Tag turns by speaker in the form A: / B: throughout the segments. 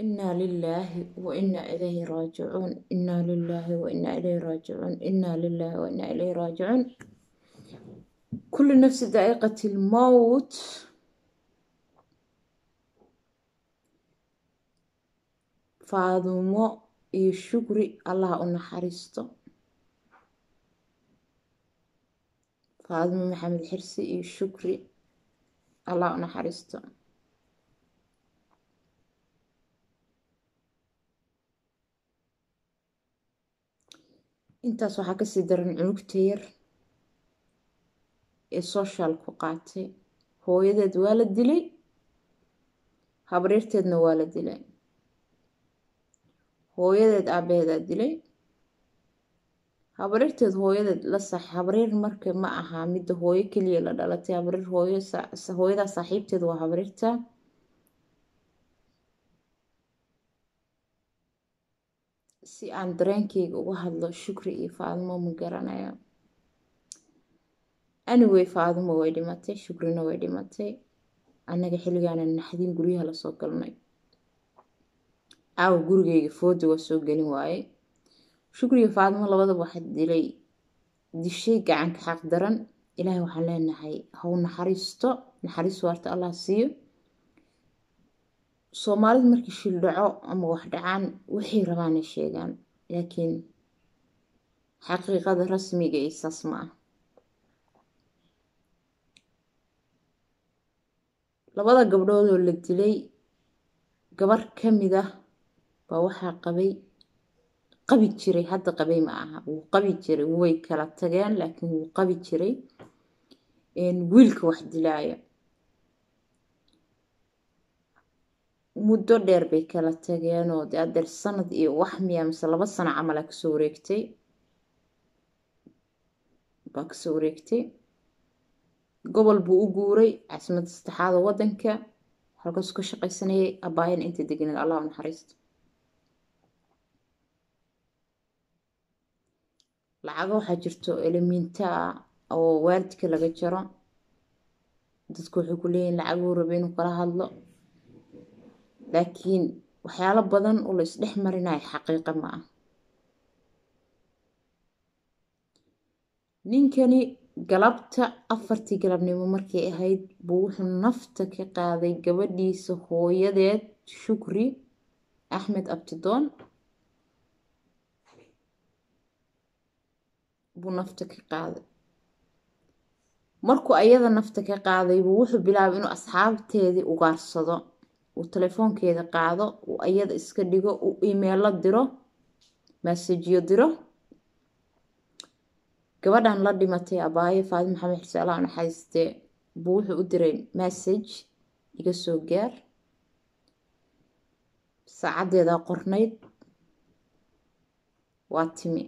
A: inaa lilaahi wa inaa ilayhi raajicuun inaa lilaahi wa inaa ilayhi raajicuun inaa lilaahi wa inaa ilayhi raajicuun kulli nafsi daa'iqati lmowt faadumo iyo shukri allah u naxariisto faadumo maxamed xirsi iyo shukri allah u naxariisto intaas waxaa kasii daran cunugta yar ee social ku qaatay hooyadeed waa la dilay habriirteedna waa la dilay hooyadeed aabaheedaa dilay habriirteed hooyadeed la sax habriir marka ma aha midda hooyo keliya la dhalatay habriir hooyo hooyadaa saaxiibteed waa habriirta si aan dareenkeyga uga hadlo shukri iyo faadimo ma garanayo anyway faadimo way dhimatay shukrina way dhimatay annaga xilligaana naxdin guryaha lasoo galnay caawa gurigeyga fooda waa soo gelin waaye shukriga faadimo labadaba waxaa dilay dishay gacanka xaq daran ilaahay waxaan leenahay haw naxariisto naxariis waarta allah siiyo soomaalida markii shil dhaco ama wax dhacaan waxay rabaanay sheegaan laakiin xaqiiqada rasmiga iyo saas ma ah labada gabdhoodoo la dilay gabar ka mid ah baa waxaa qabay qabi jiray hadda qabay ma aha wuu qabi jiray way kala tageen laakiin wuu qabi jiray wiilka wax dilaaya muddo dheer bay kala tageenoo de adeer sanad iyo wax miya mise laba sano camala kasoo wareegtay baa kasoo wareegtay gobol buu u guuray caasimadda saddexaada waddanka halkaasuu ka shaqaysanayay abaayana inta deganeed allah u naxariisto lacago waxaa jirto elemiinta ah oo waalidka laga jaro dadku waxay ku leeyihin lacaguu raba inuu kala hadlo laakiin waxyaalo badan oo la isdhex marinayo xaqiiqa ma ah ninkani galabta afartii galabnimo markay ahayd buu wuxuu nafta ka qaaday gabadhiisa hooyadeed shukri axmed abtidoon buu nafta ka qaaday markuu ayada nafta ka qaaday buu wuxuu bilaabay inuu asxaabteedii ugaarsado uu telefoonkeeda qaado uu ayada iska dhigo uu imeelo diro masajiyo diro gabadhan la dhimatay abaayo faadi maxamed xirse allah naxariistee buu wuxuu u diray message iga soo gaar saacaddeedaa qornayd waa timi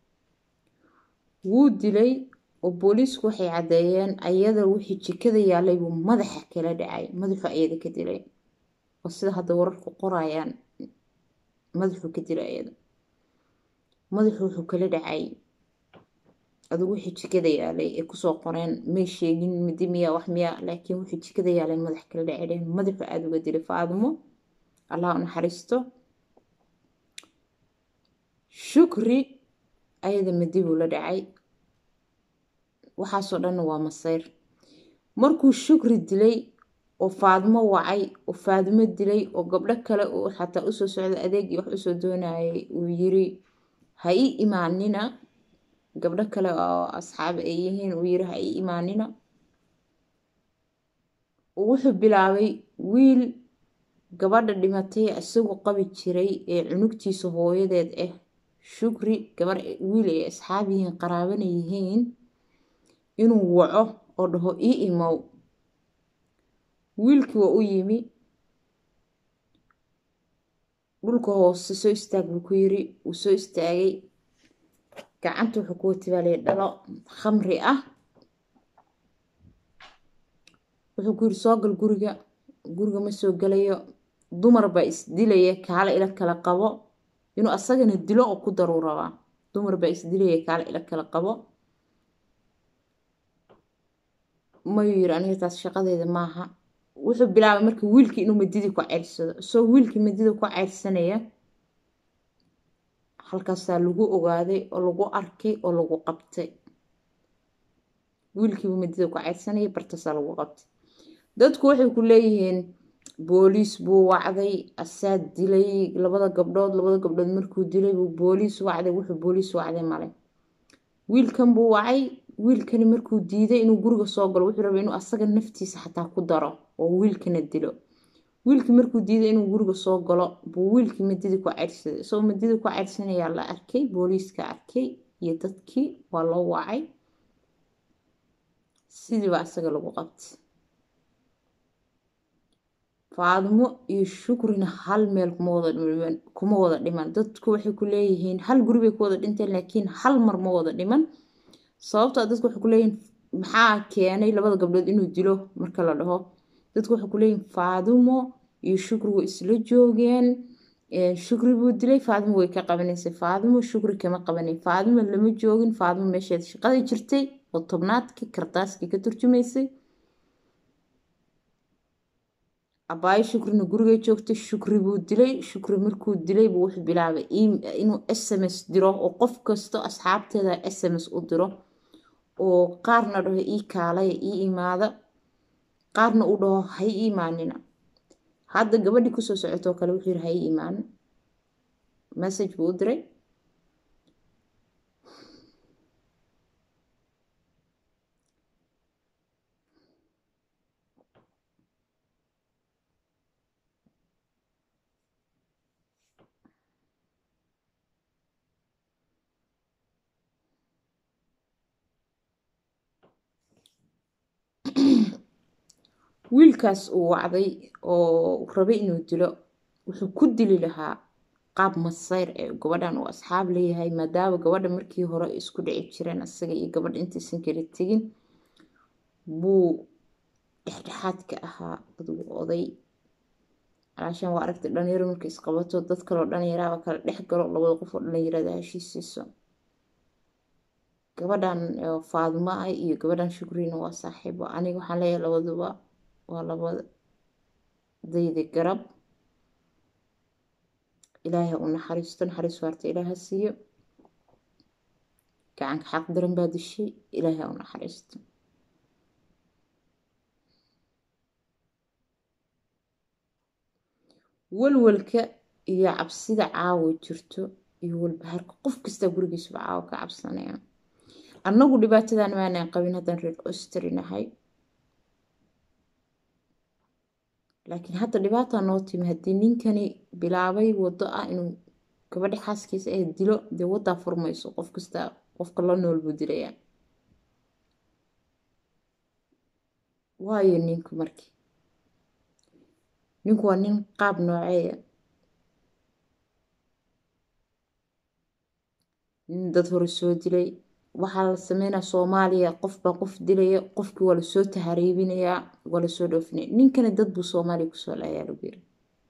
A: wuu dilay oo booliisku waxay caddeeyeen ayada wixii jikada yaalay buu madaxa kala dhacay madaxuu ayada ka dilay oo sida hadda wararku qorayaan madaxuu ka dilay ayada madaxu wuxuu kala dhacay adigu wixii jikada yaalay ee kusoo qoreen may sheegin midi miya wax miya laakiin wixii jikada yaalay madax kala dhacay dhehen madaxu aada uga dilay faadimo allah u naxariisto shukri ayada madi buu la dhacay waxaasoo dhanna waa masayr markuu shukri dilay oo faadimo wacay oo faadimo dilay oo gabdho kale uu xataa usoo socda adeegii wax usoo doonayay uu yiri ha ii imaanina gabdho kale oo asxaab ay yihiin uu yiri ha ii imaanina wuxuu bilaabay wiil gabadha dhimatay isagu qabi jiray ee cunugtiisa hooyadeed ah shukri gabar wiil ay asxaab yihiin qaraabana yihiin inuu waco oo dhaho ii imow wiilkii waa u yimi dhulka hoose soo istaag buu ku yiri wuu soo istaagay gacanta wuxuu ku watibaalaya dhalo khamri ah wuxuu ku yiri soo gal guriga guriga ma soo galayo dumar baa isdilaya kaala ila kala qabo inuu asagana dilo oo ku daruu rabaa dumar baa isdilaya kaala ila kala qabo mayuu yiri aniga taas shaqadeeda maaha wuxuu bilaabay marka wiilkii inuu madidii ku ceyrsado isagoo wiilkii madida ku ceyrsanaya halkaasaa lagu ogaaday oo lagu arkay oo lagu qabtay wiilkiibu madida ku ceyrsanaya bartaasaa lagu qabtay dadku waxay ku leeyihiin booliis buu wacday asaa dilay labada gabdhood labada gabdhood markuu dilay buu booliis wacday wuxuu booliis wacday male wiilkan buu wacay wiilkani markuu diiday inuu guriga soo galo wuxuu rabay inuu asaga naftiisa xataa ku daro oo wiilkana dilo wiilkii markuu diiday inuu guriga soo galo buu wiilkii madidii ku ceyrsaday isagoo madidii ku ceyrsanayaa la arkay booliiska arkay iyo dadkii waa loo wacay sidiiba asaga lagu qabtay faadimo iyo shukrina hal meel kuma wada dhiman dadku waxay ku leeyihiin hal guri bay ku wada dhinteen laakiin hal mar ma wada dhiman sababtoo dadku waxay ku leeyihiin maxaa keenay labada gabdhood inuu dilo marka la dhaho dadku waxay ku leeyihiin faadimo iyo shukri way isla joogeen shukri buu dilay faadimo way ka qabanaysay faadimo shukri kama qabanay faadimo lama joogin faadimo meesheed shaqada jirtay oo tobnaadkii kardaaskii ka turjumaysay abaayo shukrina gurigay joogtay shukri buu dilay shukri markuu dilay buu wuxuu bilaabay inuu s m s diro oo qof kasto asxaabteeda s m s u diro oo qaarna dhaho ii kaalaya ii imaada qaarna uu dhaho ha i imaanina hadda gabadhii kusoo socotoo kale wuxuu yiri ha i imaan message buu u diray wiilkaas uu wacday oo rabay inuu dilo wuxuu ku dili lahaa qaab masayr ee gabadhan uu asxaab leeyahay maadaama gabadha markii hore isku dhici jireen asaga iyo gabadha intaysan kala tegin buu dhexdhexaadka ahaa adugu oday alaashaan waa aragtay dhalinyaro marka isqabato dad kaloo dhalinyaraaba kala dhex galo labada qof oo dhalinyarada heshiisiiso gabadhan faadimo ah iyo gabadhan shukriina waa saaxiibo aniga waxaan leeyahay labaduba waa labadayda garab ilaahay ha u naxariisto naxariis waarta ilaah ha siiyo gacanka xaq daran baa dishay ilaahay ha u naxariisto walwalka iyo cabsida caawa jirto iyo walbahaarka qof kastaa gurigiisuba caawa ka cabsanaya annagu dhibaatadan maanaan qabin haddaan reer ostri nahay laakiin hadda dhibaataa noo timi haddii ninkani bilaabay waddo ah inuu gabadhi xaaskiisa ee dilo dee waddaa furmayso qof kasta qofka la nool buu dilayaa waayo ninku markii ninku waa nin qaab nooceeya nin dad hore soo dilay waxaa la sameynaa soomaaliya qofbaa qof dilaya qofkii waa lasoo tahariibinayaa waa lasoo dhoofinaya ninkana dad buu soomaaliya kusoo laayaa lagu yiri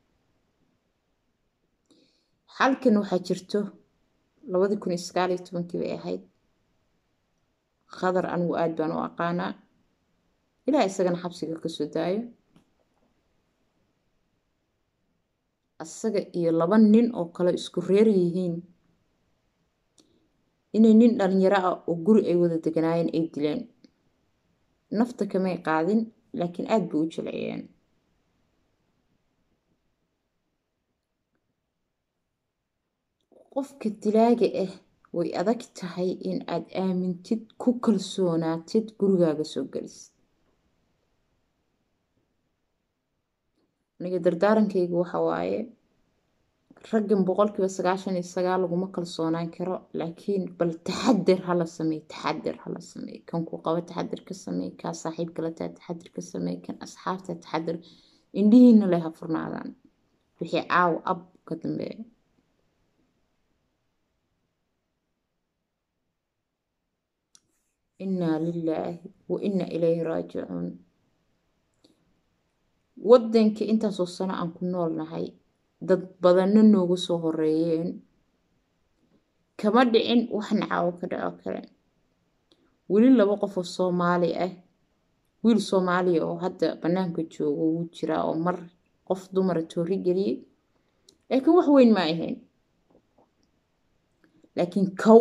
A: xalkan waxaa jirto labadii kun iyo sagaal iyo tobankii bay ahayd khadar anigu aada baan u aqaanaa ilaa isagana xabsiga kasoo daayo asaga iyo laba nin oo kale isku reer yihiin inay nin dhalinyaro ah oo guri ay wada deganaayeen ay dileen nafta kamay qaadin laakiin aada bay u jilciyeen qofka dilaaga ah way adag tahay in aad aamintid ku kalsoonaatid gurigaaga soo gelisid aniga dardaarankaygu waxa waaye raggan boqolkiiba sagaashan iyo sagaal laguma kalsoonaan karo laakiin bal taxadir hala sameey taxadir hala sameey kan ku qabo taxadir ka sameey kaa saaxiibka la taa taxadir ka sameey kan asxaabta taxadir indhihiina leh ha furnaadaan wixii caawa ab ka dambeeya innaa lilaahi wa innaa ilayhi raajicuun waddanka intaasoo sano aan ku noolnahay dad badanna noogu soo horeeyeen kama dhicin waxna caawo ka dhaco kale weli laba qof oo soomaali ah wiil soomaaliya oo hadda bannaanka joogo wuu jiraa oo mar qof dumara toori geliyey laakiin wax weyn ma ahayn laakiin kow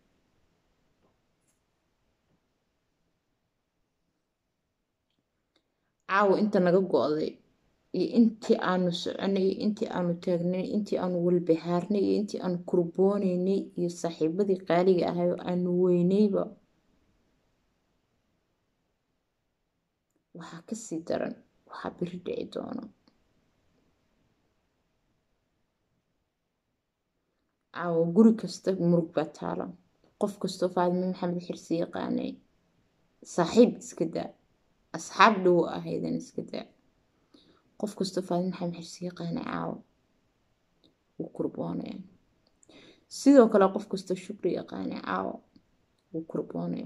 A: caawa inta naga go-day iyo intii aanu soconay iyo intii aanu taagnay intii aanu walbahaarnay iyo intii aanu kurboonaynay iyo saaxiibadii qaaliga ahay oo aanu weynayba waxaa kasii daran waxaa biri dhici doono caawa guri kasta murug baa taala qof kastoo faadime maxamed xirsi yaqaanay saaxiib iska daa asxaab dhow ahaydan iska daa qof kastoo faadime maxamed xirsi yaqaanay caawa wuu kurboonaya sidoo kale qof kastoo shukri yaqaanay caawa wuu kurboonaya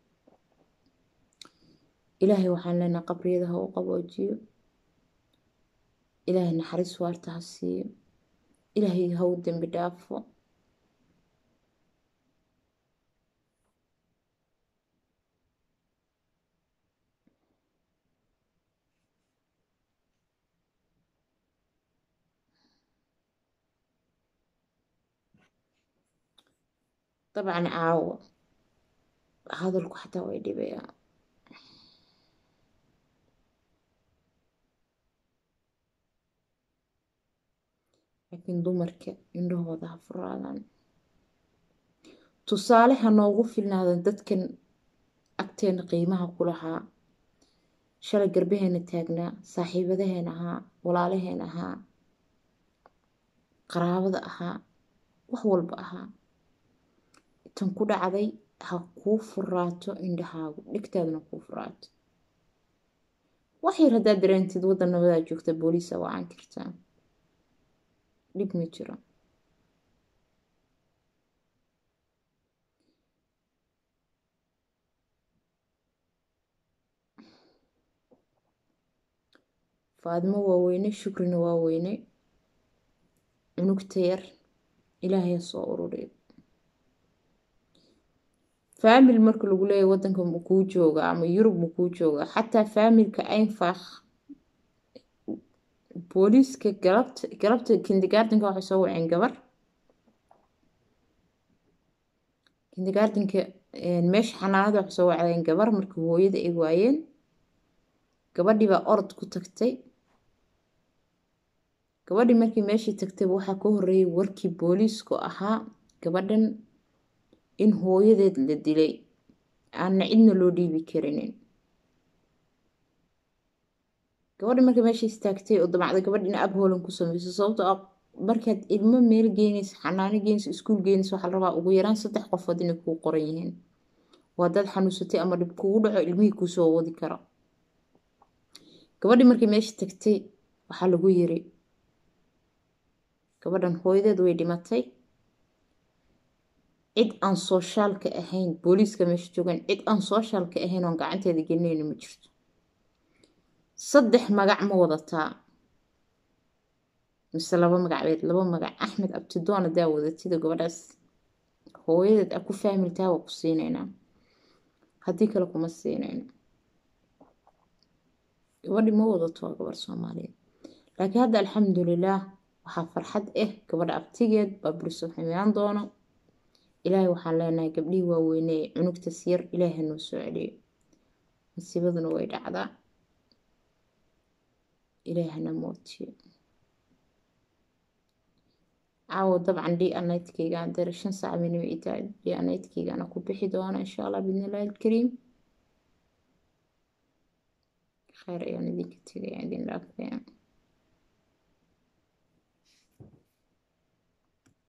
A: ilaahay waxaan leenaha qabriyada ha u qaboojiyo ilaahay naxariis waarta ha siiyo ilaahay ha u dembi dhaafo dabcan caawa hadalku xataa way dhibayaa laakiin dumarka indhahooda ha furaadaan tusaale ha noogu filnaadan dadkan agteena qiimaha ku lahaa shalay garbaheena taagnaa saaxiibadaheena ahaa walaalaheena ahaa qaraabada ahaa wax walba ahaa tan ku dhacday ha kuu furaato indhahaagu dhegtaaduna kuu furaato wax yar haddaad dareentid waddan nabadaa joogta booliisa wacan kartaa dhib ma jiro faadimo waa weyne shukrina waa weyne cunugta yar ilaahay ha soo ururiyo faamil marka lagu leeyahy wadanka makuu jooga ama yurub makuu jooga xataa faamilka aynfakh booliiska galabta galabta kindigaardinka waxay soo waceen gabar kindigaardinka meesha xanaanada waxay soo wacdeen gabar marka hooyada ay waayeen gabadhii baa orod ku tagtay gabadhii markii meeshii tagtay waxaa ka horeeyay warkii booliisku ahaa gabadhan in hooyadeed la dilay aanna cidna loo dhiibi karinin gabadhi marka meesha istaagtay oo damacda gabadh in ab hoolan ku sameyso sababtoo ah markaad ilmo meel geynaysa xanaano geynaysa iskuul geynaysa waxaa la rabaa ugu yaraan saddex qofood inay kuu qoran yihiin waa dad xanuunsatay ama dhib kugu dhaco ilmihii kuusoo wadi karo gabadhii markii meesha tagtay waxaa lagu yiri gabadhan hooyadeed way dhimatay cid aan sooshaalka ahayn booliiska meesha joogaan cid aan sooshaalka ahayn oon gacanteeda gelinayna ma jirto saddex magac ma wadataa mise laba magacbeed laba magac axmed abtidoon hadaa wadatida gabadhaas hooyadeed a ku faamiltaa waa ku siinaynaa haddii kale kuma siinayno gabadhi ma wadato waa gabar soomaaliyeed laakiin hadda alxamdulilaah waxaa farxad ah gabadha abtigeed baa buriso ximaan doono ilaahay waxaan leenahay gabdhihii waaweynee cunugtas yar ilaahay hanoo soo celiyo masiibaduna way dhacdaa ilaahay hana mootiyo caawo dabcan d anaydkayga dare shan saac minimo itaa d anaydkaygana ku bixi doona insha allah bidnillahi alkariim kheyr ayaan idinka tegaya idin dhaafaya